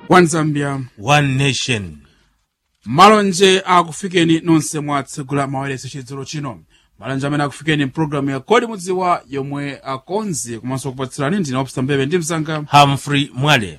one zambia one nation malonje akufikeni nonse mwatsegula mawereso chidzulo chino malonje amene akufikeni mpulogalamu ya kodi mudziwa yomwe akonzi komanso kupatsirani ndine opsa mbebe ndi msanga humphrey mwale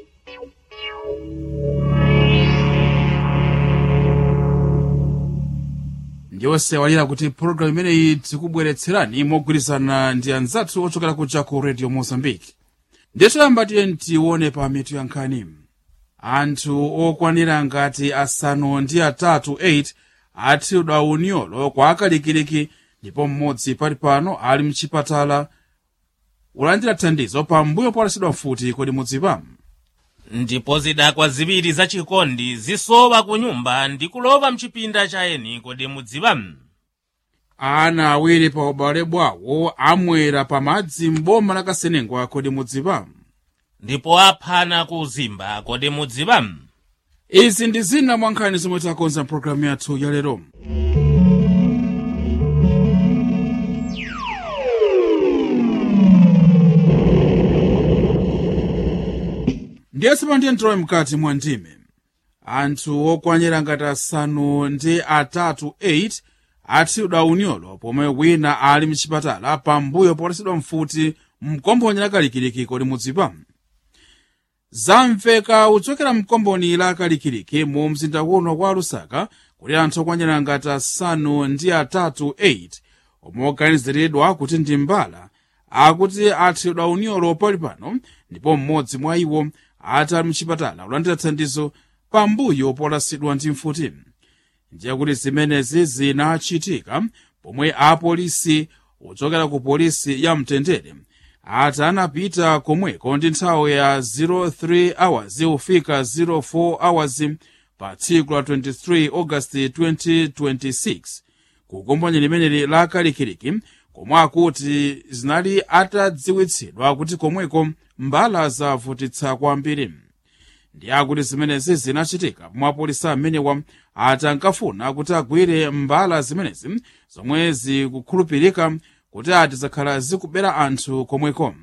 ndiyosewalira kuti pulogalamu imeneyi tikubweretserani mogwirizana ndi anzathu ochokera kuja ku radio mozambique ndichoyamba tiye tione pa mitu ya nkhani anthu okwanira ngati asanu ndi atatu 8 athidwa unyolo kwa akalikiliki ndipo mmodzi pali pano ali mchipatala ulandira thandizo pambuyo polasidwa mfuti kodi mudziwa ndipo zidakwa ziwiri zachikondi zisowa ku nyumba ndi kulowa mchipinda cha eni kodi mudziwa ana awiri pa ubale bwawo amwera pamadzi m'boma la kasenengwa kodi mudziwa ndipo aphana ku zimba kodi mudziwa izi ndi zina mwa nkhani zomwe takonza mpulogalamu yathu ya lero ndiye sipandiye ntowe mkati mwa ndime anthu okwanira ngati asanu ndi atatu 8 athidwa unyolo pomwe wina ali mchipatala pambuyo polasidwa mfuti mkomboni la kalikiliki kodi mudziwa zamveka kuchokera mkomboni la kalikiliki mu mzinda uno wa lusaka kuti anthu okwanira ngati asanu ndi atatu 8 omwe oganiziridwa kuti ndi mbala akuti athidwa unyolo pali pano ndipo mmodzi mwa iwo ati ali mchipatala kulandira thandizo pambuyo polasidwa ndi mfuti ndiye kuti zimenezi zinachitika pomwe apolisi ochokera ku polisi ya mtendere ati anapita komweko ndi nthawi ya 03 hours kufika 04 hours pa tsiku la 23 augasti 2026 ku komboni limeneli la kalikiliki komwe akuti zinali atadziwitsidwa kuti komweko mbala zavutitsa kwambiri ndi akuti zimenezi zinachitika pomwe apolisi amenewa ati ankafuna kuti agwire mbala zimenezi zomwe zikukhulupirika kuti ati zakhala zikubera anthu komweko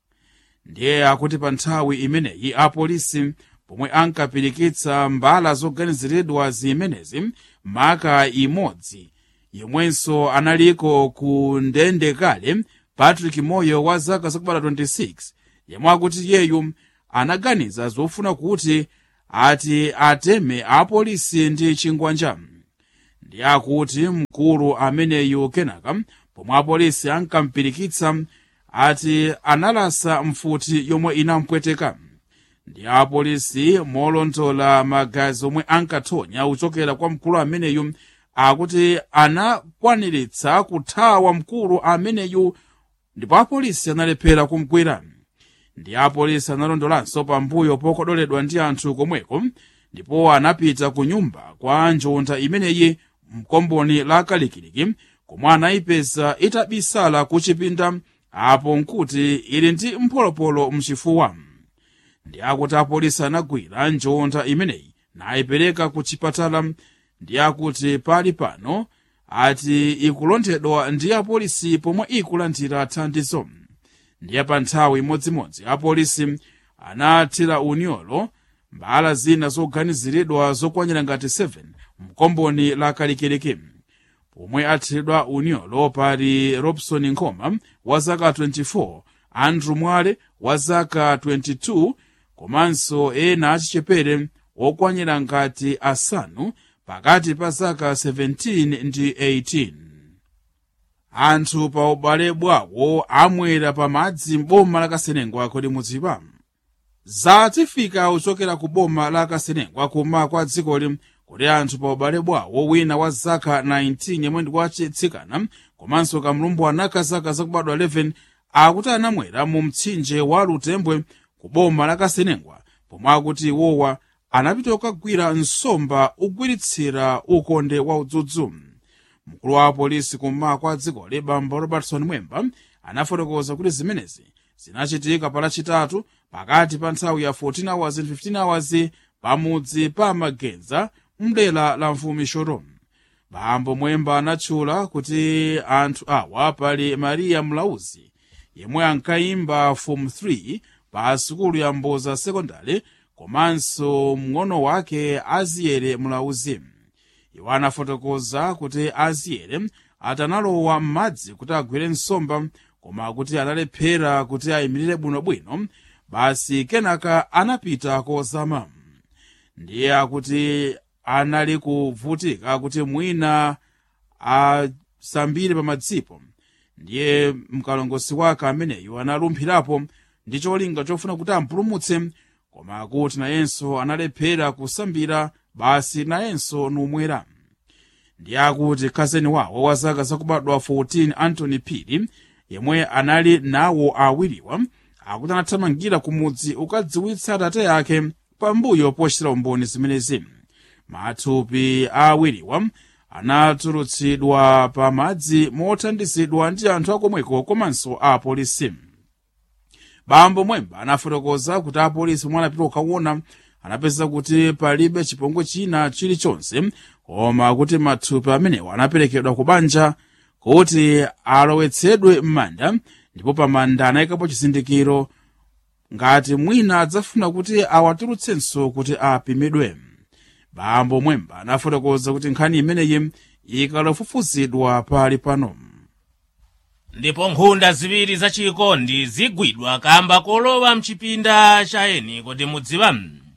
ndiye akuti pa nthawi imeneyi apolisi pomwe ankapirikitsa mbala zoganiziridwa zimenezi maka imodzi yomwenso analiko ku ndende kale patrick moyo wa zaka zakubala 26 yemwe akuti yeyu anaganiza zofuna kuti ati ateme apolisi ndi chingwanja ndi akuti mkulu ameneyu kenaka pomwe apolisi ankampirikitsa ati analasa mfuti yomwe inampweteka ndi apolisi molondola magazi omwe ankathonya kuchokera kwa mkulu ameneyu akuti anakwaniritsa kuthawa mkulu ameneyu ndipo apolisi analephera kumgwira ndi apolisi analondolanso pambuyo pokodoledwa ndi anthu komweko ndipo anapita ku nyumba kwa njonda imeneyi mkomboni la kalikiliki komwe anayipeza itabisala ku chipinda apo nkuti ili ndi mpolopolo mchifuwa ndi akuti apolisi anagwira njonda imeneyi nayipereka ku chipatala ndi akuti pali pano ati ikulondedwa ndi apolisi pomwe ikulandira thandizo ndiye pa nthawi imodzimodzi apolisi anathira unyolo mbala zina zoganiziridwa zokwanira ngati 7 mkomboni la kalikiliki pomwe athiridwa unyolo pali robson nkoma wa zaka 24 andrew mwale wa zaka 22 komanso ena achichepere okwanira ngati asanu pakati pa zaka 17 ndi 18 anthu pa ubale bwawo amwera pamadzi m'boma la kasenengwa kodi mudziwa zatifika kuchokera ku boma la kasenengwa kuma kwa dzikoli kuti anthu pa ubale bwawo wina wa zaka 19 yemwe ndi wachitsikana komanso kamlumbwana ka zaka zakubadwa 11 akuti anamwera mu mtsinje wa lutembwe ku boma la kasenengwa pomwe akuti iwowa anapita kukagwira nsomba ugwiritsira ukonde wa udzudzu mkulu wa apolisi kummawa kwa dzikoli bambo robertson mwemba anafotokoza kuti zimenezi zinachitika pa lachitatu pakati pa nthawi ya 14 hours and 15 hours pamudzi pa magenza mdera la mfumi shoro bambo mwemba anatchula kuti anthu awa pali mariya mlauzi yemwe ankayimba form 3 pa sukulu ya mboza sekondari komanso mng'ono wake aziyere mlauzi iwo anafotokoza kuti aziyere atanalowa m'madzi kuti agwire nsomba koma kuti analephera kuti ayimirire bwinobwino basi kenaka anapita kozama ndiye akuti anali kuvutika kuti mwina asambire pa madzipo ndiye mkalongosi wake ameneyu analumphirapo ndi cholinga chofuna kuti ampulumutse koma kuti nayenso analephera kusambira basi nayenso numwera ndiye akuti khazeni wawo wa zaka zakubadwa 14 antony phiri yemwe anali nawo awiriwa akuti anathamangira kumudzi ukadziwitsa atate yake pambuyo pochitira umboni zimenezi mathupi a awiriwa anatulutsidwa pa madzi mothandizidwa ndi anthu akomweko komanso a apolisi bambo mwemba anafotokoza kuti apolisi pomwe anapita kukaona anapeza kuti palibe chipongwe china chilichonse koma kuti mathupi amenewa anaperekedwa ku banja kuti alowetsedwe m'manda ndipo pamanda anayikapo chizindikiro ngati mwina adzafuna kuti awatulutsenso kuti apimidwe bambo mwemba anafotokoza kuti nkhani imeneyi ikalofufuzidwa pali pano ndipo nkhunda ziwiri zachikondi zigwidwa kamba kolowa mchipinda cha eni kuti mudziwa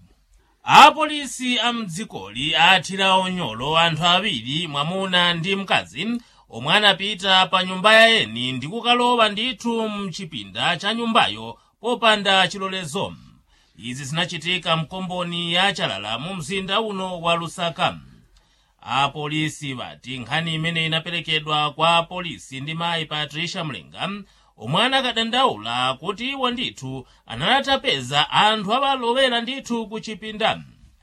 apolisi a mdzikoli athira unyolo anthu awiri mwamuna ndi mkazi omwe anapita pa nyumba ya eni ndi kukalowa ndithu mchipinda cha nyumbayo popanda chilolezo izi zinachitika mkomboni ya chalala mu mzinda uno wa lusaka apolisi vati nkhani imene inaperekedwa kwa apolisi ndi mayi patricia mlenga omwe anakadandaula kuti iwo ndithu analatapeza anthu abalowera ndithu ku chipinda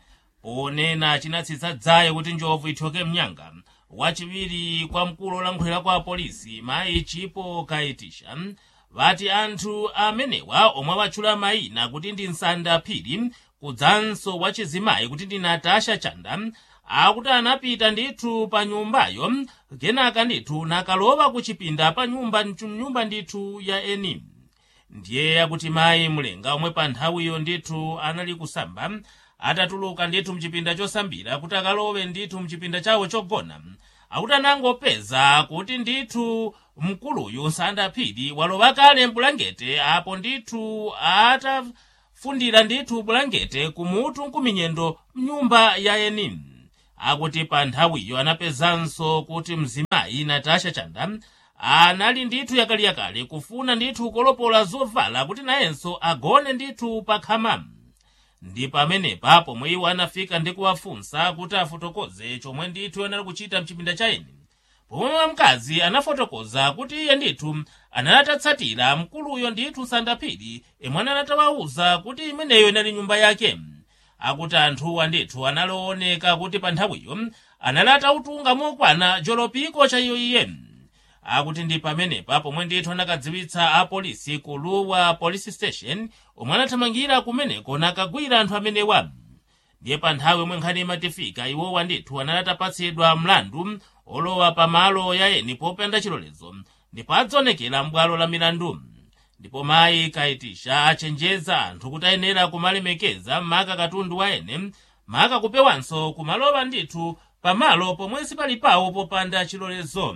ponena chinatsitsa dzaye kuti njovu ithyoke mnyanga wachiwiri kwa mkulu olankhulira kwa apolisi mayi chipo kaitisha vati anthu amenewa omwe watchula mayina kuti ndi nsanda phiri kudzanso wachizimayi kuti ndi natasha chanda akuti anapita ndithu pa nyumbayo kenaka ndithu nakalowa ku chipinda pa nyumba nyumba ndithu ya eni ndiye akuti mayi mlenga omwe pa nthawiyo ndithu anali kusamba atatuluka ndithu mchipinda chosambira kuti akalowe ndithu mchipinda chawo chogona akuti anangopeza kuti ndithu mkuluyu nsanda phiri walowa kale mbulangete apo ndithu atafundira ndithu bulangete kumutu nkuminyendo mnyumba ya eni akuti pa nthawiyo anapezanso kuti mzimayi natasha chanda anali ndithu yakaliyakale kufuna ndithu kolopola zovala kuti nayenso agone ndithu pa khama ndi pamenepa pomwe iwo anafika ndi kuwafunsa kuti afotokoze chomwe ndithu anali kuchita mchipinda cha eni pomwe wamkazi anafotokoza kuti iye ndithu anatatsatira mkuluyo ndithu sandaphiri imwe anatawawuza kuti imeneyo inali nyumba yake akuti anthuwa ndithu analooneka kuti pa nthawiyo analata utunga mokwana jolopiko cha iyo iye akuti ndi pamenepa pomwe ndithu anakadziwitsa apolisi ku luwa police station omwe anathamangira kumeneko nakagwira anthu amenewa ndiye pa nthawi yomwe nkhani imatifika iwowa ndithu analatapatsidwa mlandu olowa pamalo ya eni popanda chilolezo ndipo adzaonekera m'bwalo la milandu ndipo mayi kaitisha achenjeza anthu kuti ayenera kumalemekeza maka katundu wa ene maka kupewanso kumalowa ndithu pamalo pomwe sipali pawo popanda chilolezo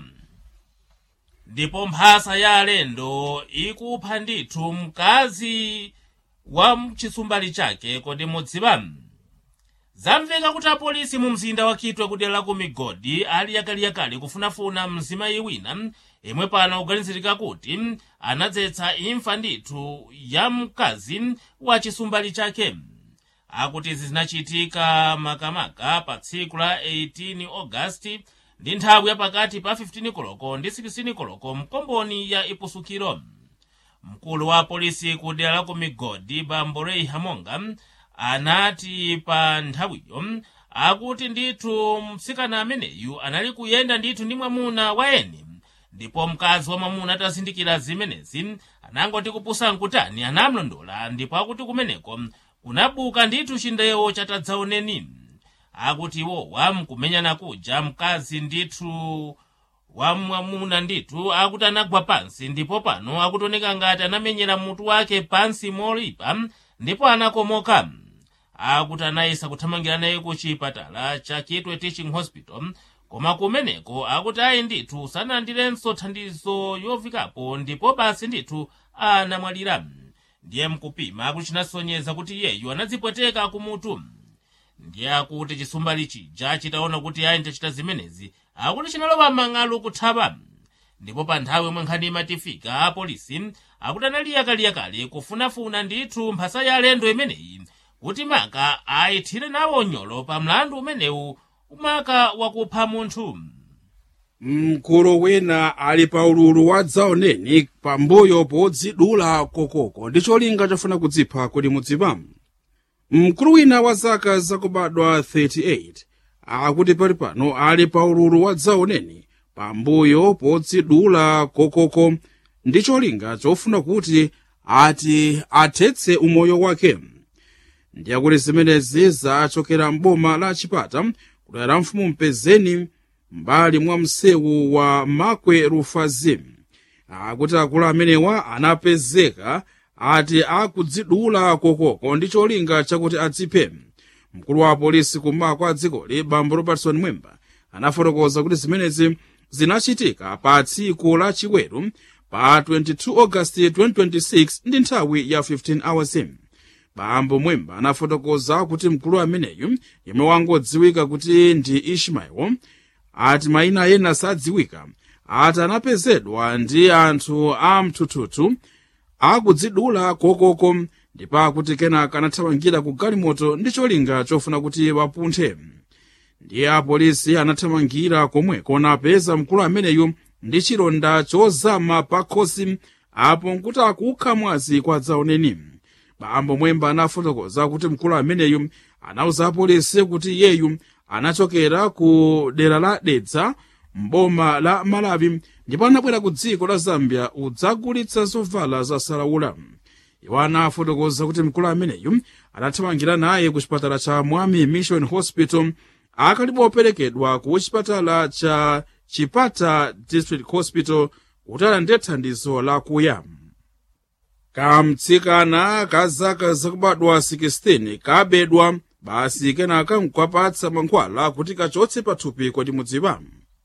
ndipo mphasa ya alendo ikupha ndithu mkazi wa mchisumbali chake kodi mudziwa zamveka kuti apolisi mu mzinda wa kitwe kudera la ku migodi ali yakaliyakali kufunafuna mzimayi wina imwe pano kuganizirika kuti anadzetsa imfa ndithu ya mkazi wa chisumbali chake akuti izi zinachitika makamaka pa tsiku la 18 ogasiti ndi nthawi yapakati pa 15 koloko ndi 16 koloko mkomboni ya ipusukiro mkulu wa polisi ku dera la ku migodi bamborei hamonga anati pa nthawiyo akuti ndithu mtsikana ameneyu anali kuyenda ndithu ndi mwamuna wa eni ndipo mkazi wa mwamuna atazindikira zimenezi anangoti kupusa nkutani anamlondola ndipo akuti kumeneko kunabuka ndithu chindewo chatadzaoneni akuti iwowa mkumenyana kuja mkazi ndithu wa mwamuna ndithu akuti anagwa pansi ndipo pano akutoneka ngati anamenyera mutu wake pansi molipa ndipo anakomoka akuti anayesa kuthamangira naye ku chipatala cha kitwe teaching hospital koma kumeneko akuti ayi ndithu sanalandirenso thandizo yovikapo ndipo basi ndithu anamwalira ndiye mkupima akuti chinasonyeza kuti iyeyu anadzipweteka kumutu ndiye akuti chisumbali chija chitaona kuti ayi ndachita zimenezi akuti chinalowa mang'alu kuthapa ndipo pa nthawi yomwe nkhani imatifika apolisi akuti analiyakaliya kufunafuna ndithu mphasa ya alendo imeneyi kuti maka ayithire nawo nyolo pa mlandu umenewu maka wakupha munthu mkulu wina ali pa ululu wa dzaoneni pambuyo podzidula kokoko ndi cholinga chofuna kudzipha kodi mudzipa mkulu wina wa zaka zakubadwa 38 akuti pali pano ali pa ululu wa dzaoneni pambuyo podzidula kokoko ndi cholinga chofuna kuti ati athetse umoyo wake ndiye kuti zimenezi zachokera m'boma la chipata kudera mfumu mpezeni mbali mwa msewu wa makwe rufazi akuti akulu amenewa anapezeka ati akudzidula kokoko ndi cholinga chakuti adziphe mkulu wa apolisi kummawa kwa dzikoli bambo robertson mwemba anafotokoza kuti zimenezi zinachitika pa tsiku la chiweru pa 22 agasti 2026 ndi nthawi ya 15 hours bambo mwemba anafotokoza kuti mkulu ameneyu yemwe wangodziwika kuti ndi ishmael ati mayina ena sadziwika ati anapezedwa ndi anthu a mthuthuthu akudzidula kokoko ndipo akuti kenaka anathamangira ku galimoto ndi cholinga chofuna kuti wapunthe ndiye apolisi anathamangira komweko napeza mkulu ameneyu ndi chilonda chozama pa khosi apo nkuti akukha mwazi kwa dzaoneni bambo mwemba anafotokoza kuti mkulu ameneyu anauza apolisi kuti iyeyu anachokera ku dera la dedza mboma la malawi ndipo anabwera ku dziko la zambia udzagulitsa zovala za salaula iwo anafotokoza kuti mkulu ameneyu anathamangira naye ku chipatala cha mwami mission hospital akalipo operekedwa ku chipatala cha chipata district hospital kuti alandire thandizo lakuya kamtsikana ka zaka zakubadwa 16 kabedwa basi kenaka nkwapatsa mankhwala kuti kachotse pathupi kodi mudziwa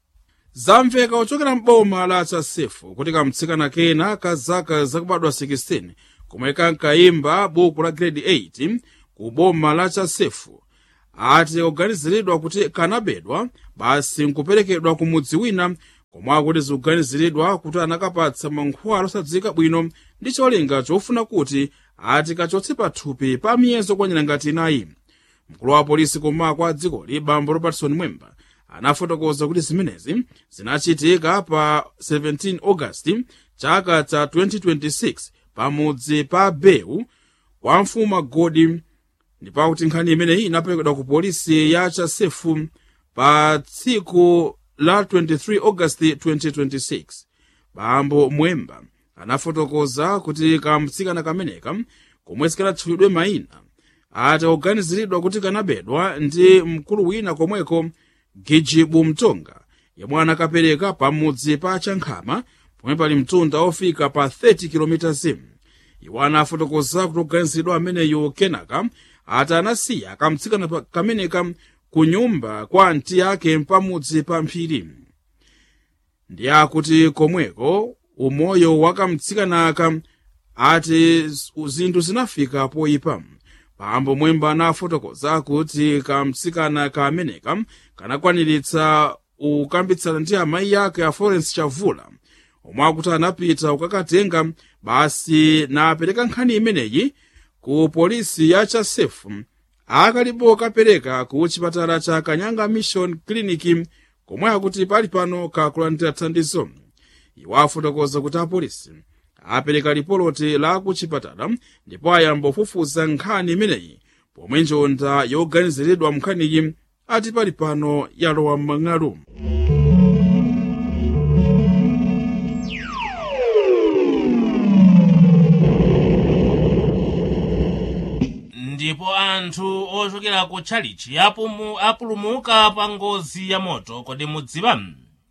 zamveka kuchokera m'boma la chasefu kuti kamtsikana kena ka zaka zakubadwa 16 komwe kankayimba buku la grade 8 ku boma la chasefu ati kuganiziridwa kuti kanabedwa basi nkuperekedwa ku mudzi wina komwe akuti zikuganiziridwa kuti anakapatsa mankhwala osadziwika bwino ndi cholinga chofuna kuti ati kachotse pathupi pa miyezo kwanyera ngati inayi mkulu wa polisi kummawa kwa dzikoli bambo robertson mwemba anafotokoza kuti zimenezi zinachitika pa 17 agasti chaka cha 2026 pamudzi pa bewu kwa mfumu agodi ndipakuti nkhani imeneyi inaperekedwa ku polisi ya chasefu pa tsiku la 23 agasti 2026 bambo mwemba anafotokoza kuti kamtsikana kameneka komwe sikanatchulidwe mayina ati kuganiziridwa kuti kanabedwa ndi mkulu wina komweko gijibu mtonga yemwe anakapereka pamudzi pa chankhama pomwe pali mtunda ofika pa 30 km iwo anafotokoza kuti kuganiziridwa ameneyo kenaka ati anasiya kamtsikana kameneka ku nyumba kwa anti yake pamudzi pa mphiri ndiye akuti komweko umoyo wa kamtsikanaka ati zinthu zinafika poyipa bambo mwemba anafotokoza kuti kamtsikana kameneka kanakwaniritsa kukambitsana ndi amayi ake a florence chavula omwe akuti anapita kukakatenga basi napereka nkhani imeneyi ku polisi ya chasefu akalipo kapereka ku chipatala cha kanyanga mission clinic komwe akuti pali pano kakulandira thandizo iwo afotokoza kuti apolisi apereka lipoloti la ku chipatala ndipo ayamba kufufuza nkhani imeneyi pomwe njonda yoganiziridwa mnkhaniyi ati pali pano yalowa m'mang'alu ndipo anthu ochokera ku tchalichi apumu- apulumuka pa ngozi ya moto kodi mudziwa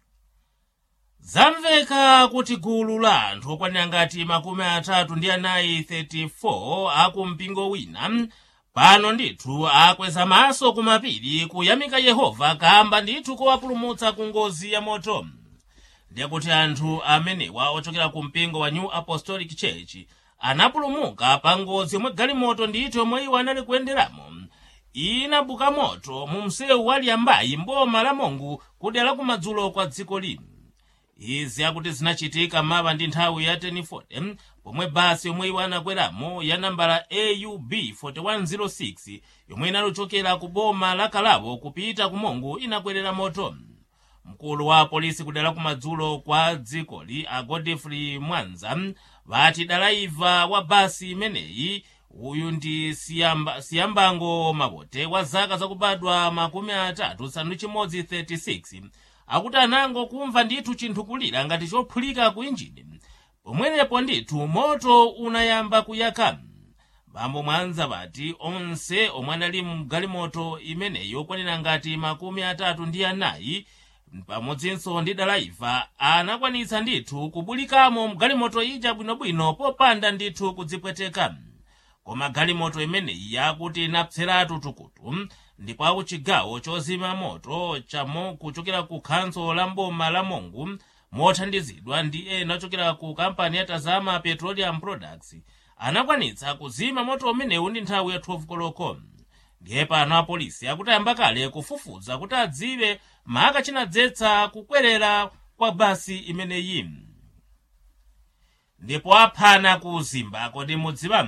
zamveka kuti gulu la anthu okwanira ngati makumi atatu ndi anayi 34 aku mpingo wina pano ndithu akweza maso kumapiri kuyamika yehova kamba ndithu kowapulumutsa ku ngozi ya moto ndiye kuti anthu amenewa ochokera ku mpingo wa new apostolic church anapulumuka pa ngozi yomwe galimoto ndithu yomwe iwo anali kuyenderamo inabuka moto mu msewu wa liambayi mboma la mongu kudera kumadzulo kwa dziko lino izi akuti zinachitika mava ndi nthawi ya 1040 pomwe basi yomwe iwo anakweramo ya nambala aub 4106 yomwe inalochokera ku boma la kalabo kupita ku mongu inakwerera moto mkulu wa polisi kudera kumadzulo kwa dzikoli a godfrey mwanza vati dalaiva wa basi imeneyi uyu ndi siyamba, siyambango mabote wa zaka zakubadwa makumi atatu sanu chimodzi 36 akuti anango kumva ndithu chinthu kulira ngati chophulika ku injini pomwenepo ndithu moto unayamba kuyaka bambo mwanza vati onse omwe anali mgalimoto imeneyi okwanira ngati makumi atatu ndi anayi pamodzinso ndi dalaiva anakwanitsa ndithu kubulikamo mgalimoto ija bwinobwino popanda ndithu kudzipweteka koma galimoto imeneyi yakuti inapseratu tukutu ndipo aku chigawo chozima moto chamo kuchokera ku khanso la mboma la mongu mothandizidwa ndi ena ochokera ku kampani ya tazama petroleum products anakwanitsa kuzima moto umenewu ndi nthawi ya 12 koloko ndiye pano apolisi akutayamba kale kufufuza kuti adziwe maka chinadzetsa kukwerera kwa basi imeneyi ndipo aphana ku zimba kodi mudziwa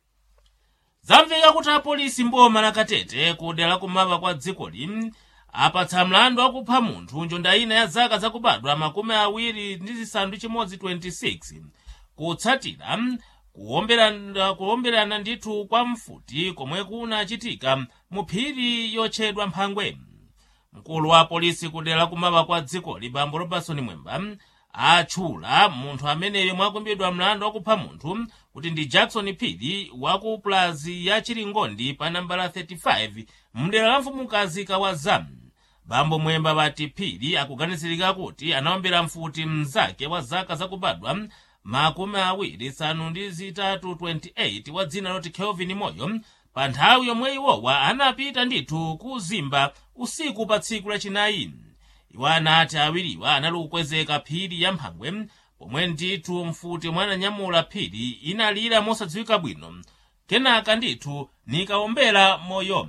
zamveka kuti apolisi mboma la katete kudera kumava kwa dzikoli apatsa mlandu wakupha munthu njonda ina ya zaka zakubadwa makumi awiri ndi zisanu chimodzi 26 kutsatira kuwomberana, kuwomberana ndithu kwa mfuti komwe kunachitika mu phiri yotchedwa mphangwe mkulu wa polisi kudera kumava kwa dzikoli bambo robertson mwemba atchula munthu ameneyo mwakumbidwa mlandu wakupha munthu kuti ndi jackson phiri wa ku plazi ya chiringondi pa nambala 35 mdera la mfumukazi kawaza bambo mwemba vati phiri akuganizirika kuti anaombera mfuti mnzake wa zaka zakubadwa makumi awiri sanu ndi zitatu 28 wa dzina loti kelvin moyo pa nthawi yomwe iwowa anapita ndithu ku zimba usiku pa tsiku lachinayi iwo anati awiriwa anali kukwezeka phiri ya mphangwe pomwe ndithu mfuti mwananyamula phiri inalira mosadziwika bwino kenaka ndithu nikawombera moyo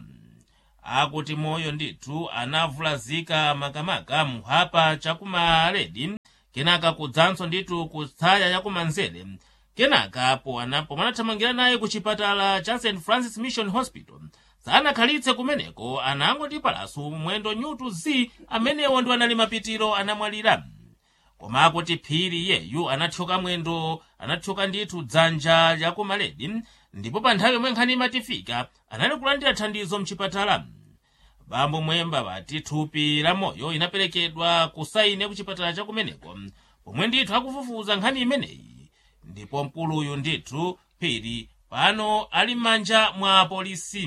akuti moyo ndithu anavulazika makamaka mphapa chakumaledi kenaka kudzanso ndithu kutsaya yakumanzere kenaka pomwe anathamangira naye ku chipatala cha st francis mission hospital sanakhalitse kumeneko anangoti palaso mwendo nyutu z amenewo ndi anali mapitiro anamwalira koma akuti phiri yeyu anathyoka mwendo anathyoka ndithu dzanja lyakumaledi ndipo pa nthawi yomwe nkhani imatifika anali kulandira thandizo mchipatala bambo mwemba vati thupi la moyo inaperekedwa kusaine ku chipatala chakumeneko pomwe ndithu akufufuza nkhani imeneyi ndipo mkuluyu ndithu phiri pano ali m'manja mwa polisi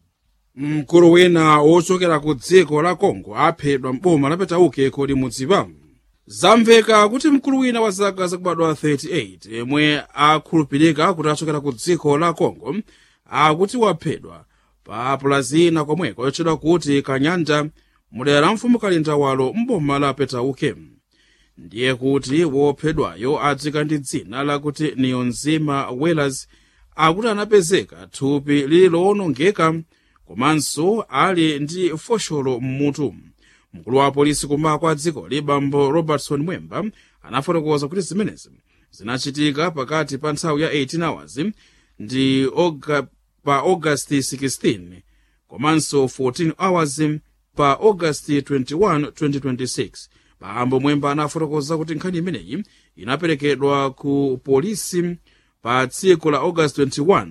mkulu wina wochokera ku dziko la congo aphedwa mboma la petauke kodi mudziwa zamveka kuti mkulu wina wa zaka zakubadwa 38 yemwe akhulupirika kuti achokera ku dziko la congo akuti waphedwa pa pulazina komweko yotchedwa kuti kanyanja mudera la mfumu kalindawalo mboma la petauke ndiye kuti wophedwayo adzika ndi dzina lakuti niyonzima wellers akuti anapezeka thupi lili lowonongeka komanso ali ndi fosholo mmutu mkulu wa polisi kummawa kwa dzikoli bambo robertson mwemba anafotokoza kuti zimenezi zinachitika pakati pa nthawi ya 18 hours ndi oga, pa august 16 komanso 14 hours pa august 21 2026 bambo mwemba anafotokoza kuti nkhani imeneyi inaperekedwa ku polisi pa tsiku la august 21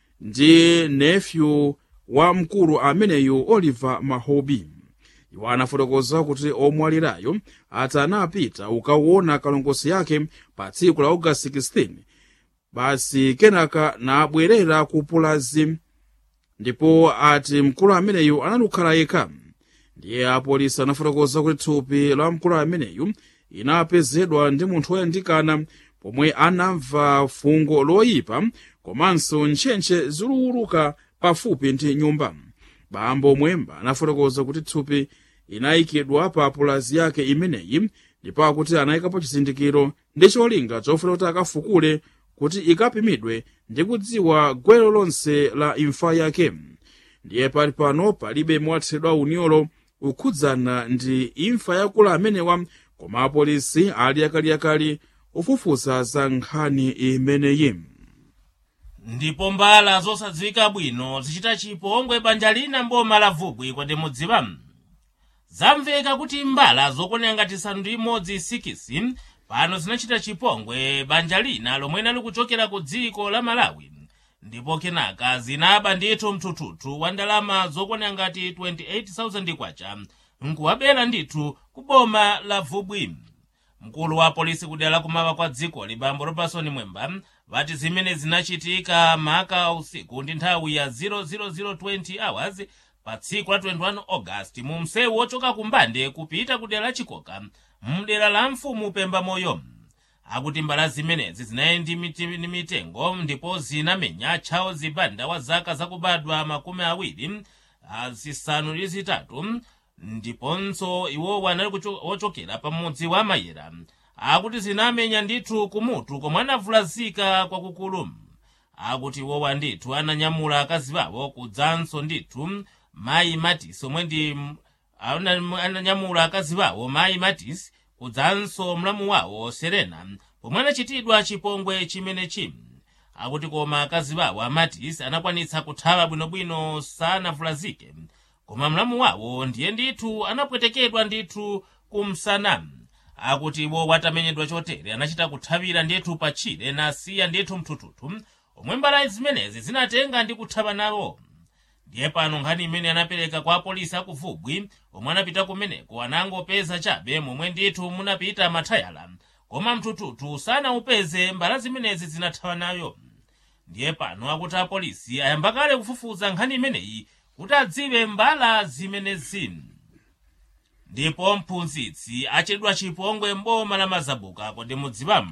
ndi nephew wa mkulu ameneyu oliver mahobi iwo anafotokoza kuti omwalirayo ati anapita ukaona kalongosi yake pa tsiku la august 16 basi kenaka nabwerera ku pulazi ndipo ati mkulu ameneyu analukhala yekha ndiye apolisi anafotokoza kuti thupi la mkulu ameneyu inapezedwa ndi munthu woyandikana pomwe anamva fungo loyipa komanso ntchentche zikuwuluka pafupi ndi nyumba bambo mwemba anafotokoza kuti thupi inayikidwa pa pulazi yake imeneyi ndipo akuti anayikapo chizindikiro ndi cholinga chofuna kuti akafukule kuti ikapimidwe ndi kudziwa gwero lonse la imfa yake ndiye pali pano palibe mowathedwa unyolo ukhudzana ndi imfa yakula amenewa koma apolisi ali akaliyakali ufufuza za nkhani imeneyi ndipo mbala zosadziwika bwino zichita chipongwe banja lina mboma la vubwi kodi mudziwa zamveka kuti mbala zokwanira ngati isanu ndi imodzi sikisi pano zinachita chipongwe banja lina lomwe linali kuchokera ku dziko la malawi ndipo kenaka zinaba ndithu mthuthuthu wa ndalama zokwanira ngati 28,000 kwacha nkuwabera ndithu ku boma la vubwi mkulu wa polisi kudera la kumawa kwa dziko libambo robertson mwemba vati zimene zinachitika maka usiku ndi nthawi ya 00020 hours pa tsiku la 21 august mu msewu wochoka kumbande kupita kudera la chikoka mdera la mfumu pemba moyo akuti mbala zimenezi zinali ndi miti- ndi mitengo ndipo zinamenya tchawo zibanda wa zaka zakubadwa makumi awiri ah, zisanu ndi zitatu ndiponso iwowo anali kucho- wochokera pamudzi wa mayera akuti zinamenya ndithu kumutu komwe anavulazika kwakukulu akuti iwowa ndithu ananyamula akazi bawo kudzanso ndithu mayi matisi omwe ndi ana- ananyamula akazi bawo mayi matisi kudzanso mlamu wawo serena pomwe anachitidwa chipongwe chimenechi akuti koma akazi bawo amatisi anakwanitsa kuthawa bwinobwino sanavulazike koma mlamu wawo ndiye ndithu anapwetekedwa ndithu kumsana akuti iwo watamenyedwa chotere anachita kuthawira ndithu patchire nasiya ndithu mthuthuthu omwe mbala zimenezi zinatenga ndi kuthawa nawo ndiye pano nkhani imene anapereka kwa apolisi akuvubwi omwe anapita kumeneko anangopeza chabe momwe ndithu munapita mathayala koma mthuthuthu sanaupeze mbala zimenezi zinathawa nayo ndiye pano akuti apolisi ayamba kale kufufuza nkhani imeneyi kuti adziwe mbala zimenezi ndipo mphunzitsi achedwa chipongwe mboma la mazabuka kodi mudziwamu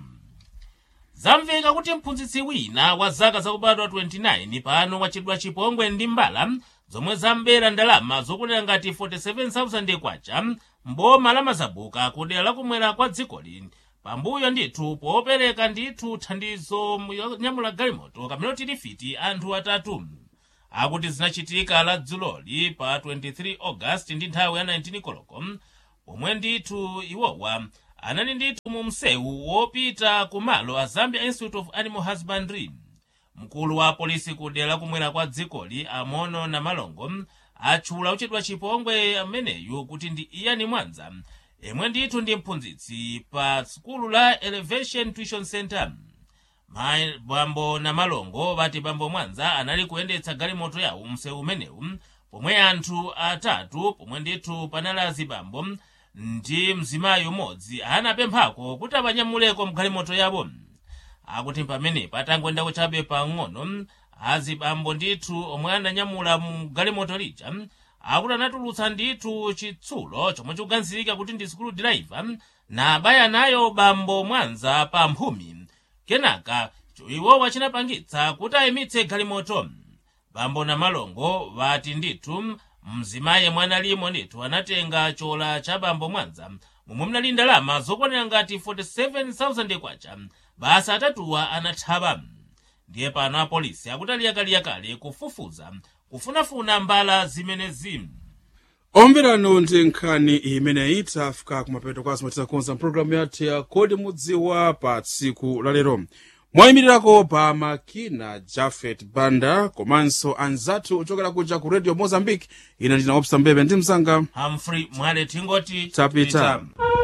zamveka kuti mphunzitsi wina wa zaka zakubadwa 29 pano wachedwa chipongwe ndi mbala zomwe zambera ndalama zokwanira ngati 47,000 kwacha mboma la mazabuka kudera lakumwera kwa dzikoli pambuyo ndithu popereka ndithu thandizo yonyamula galimoto kamene tilifiti anthu atatu akuti zinachitika la dzuloli pa 23 august ndi nthawi ya 19 koloko pomwe ndithu iwowa anali ndithu mu msewu wopita kumalo a zambia institute of animal husbandry mkulu wa polisi kudera lakumwera kwa dzikoli amono na malongo atchula uchedwa chipongwe ameneyu kuti ndi iyani mwanza yemwe ndithu ndi mphunzitsi pa sukulu la elevation tuition center mayi bambo na malongo vati bambo mwanza anali kuyendetsa galimoto yawo msewu umenewu pomwe anthu atatu pomwe ndithu panali azibambo ndi mzimayi umodzi anapemphako kuti apanyamuleko mgalimoto yawo akuti pamenepo atangoyendako chabe pang'ono azibambo ndithu omwe ananyamula mu galimoto lija akuti anatulutsa ndithu chitsulo chomwe chikuganizirika kuti ndi skulu driver na abaya nayo bambo mwanza pa mphumi kenaka iwowa chinapangitsa kuti ayimitse galimoto bambo na malongo vati ndithu mzimayi mwana limo ndithu anatenga chola cha bambo mwanza momwe mnali ndalama zokwanira ngati 47,000 kwacha basa atatuwa anathawa ndiye pano apolisi akuti aliyakaliakale kufufuza kufunafuna mbala zimenezi omverano ndi nkhani imeneyi tafika kumapeto kwa zimene tizakonza mpulogalamu yathu ya kodi mudziwa pa tsiku lalero mwayimirirako pa makina jafet banda komanso anzathu ochokera kuja ku radio mozambique ine ndina opsa mbebe ndi mzanga humphrey mwale tingoti Tapita. Pita.